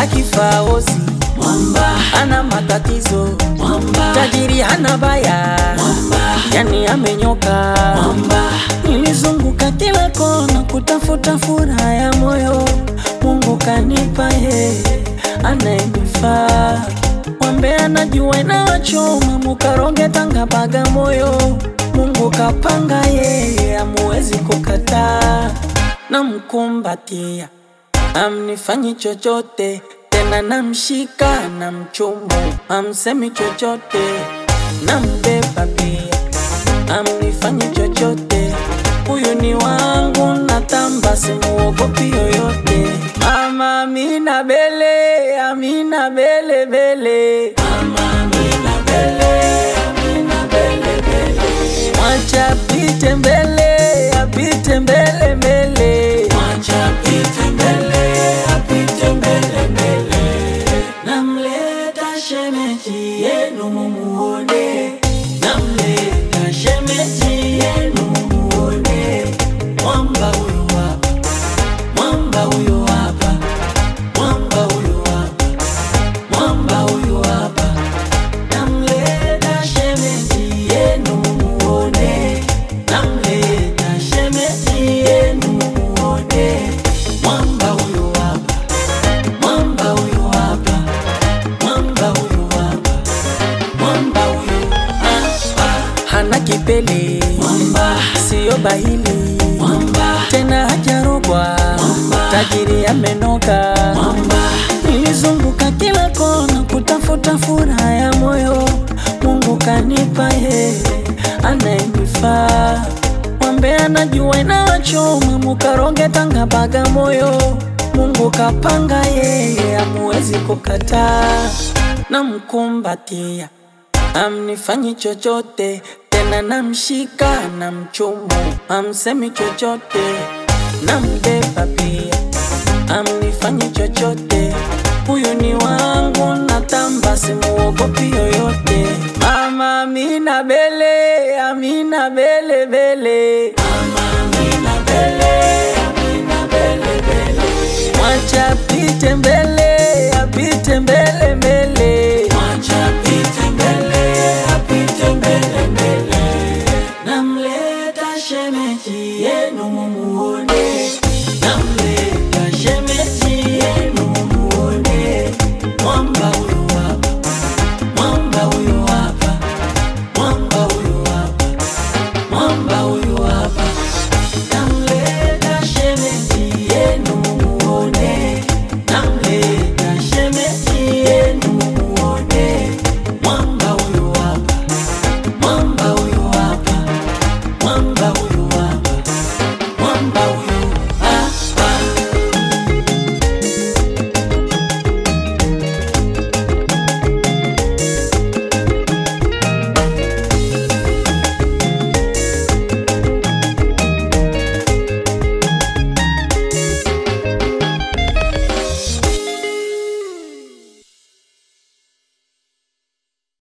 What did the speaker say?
hana kifaosi mwamba, ana matatizo mwamba, tajiri hana baya mwamba, yani amenyoka mwamba, nilizunguka kila kona kutafuta furaha ya moyo mungu kanipa yeye anayenifaa wambe anajua inawachoma mukaronge tanga bagamoyo mungu kapanga yeye amuwezi kukataa namkumbatia amnifanyi chochote tena namshika na mchumu amsemi chochote nambeba pia amnifanyi chochote huyu ni wangu natamba simuogopi yoyote mama amina bele amina bele bele mama Amina Bele, Amina Bele Bele, mwacha apite mbele apite mbele mbele mwacha apite mbele, apite mbele mbele. Namleta shemeji yenu mumuone, namleta shemeji yenu mumuone. Mwamba huyo hapa, mwamba huyo hapa, mwamba huyo hapa, mwamba huyo hapa. Namleta shemeji yenu mumuone, namleta shemeji yenu mumuone. Mwamba huyo hapa, mwamba huyo hapa, mwamba huyo hapa, mwamba huyo hapa. hana kipele Mwamba, siyo bahili mwamba, tena hajarogwa Mwamba. tajiri amenoka mwamba, nilizunguka kila kona kutafuta furaha ya moyo mungu kanipa yeye anayenifaa wambe anajua inawachoma mukaronge tanga bagamoyo mungu kapanga yeye amuwezi kukataa namkumbatia amnifanyi chochote tena namshika na mchumu amsemi chochote nambeba pia amnifanyi chochote huyu ni wangu natamba simuogopi yoyote mama amina bele amina bele bele mama Amina Bele, Amina Bele Bele. mwacha apite mbele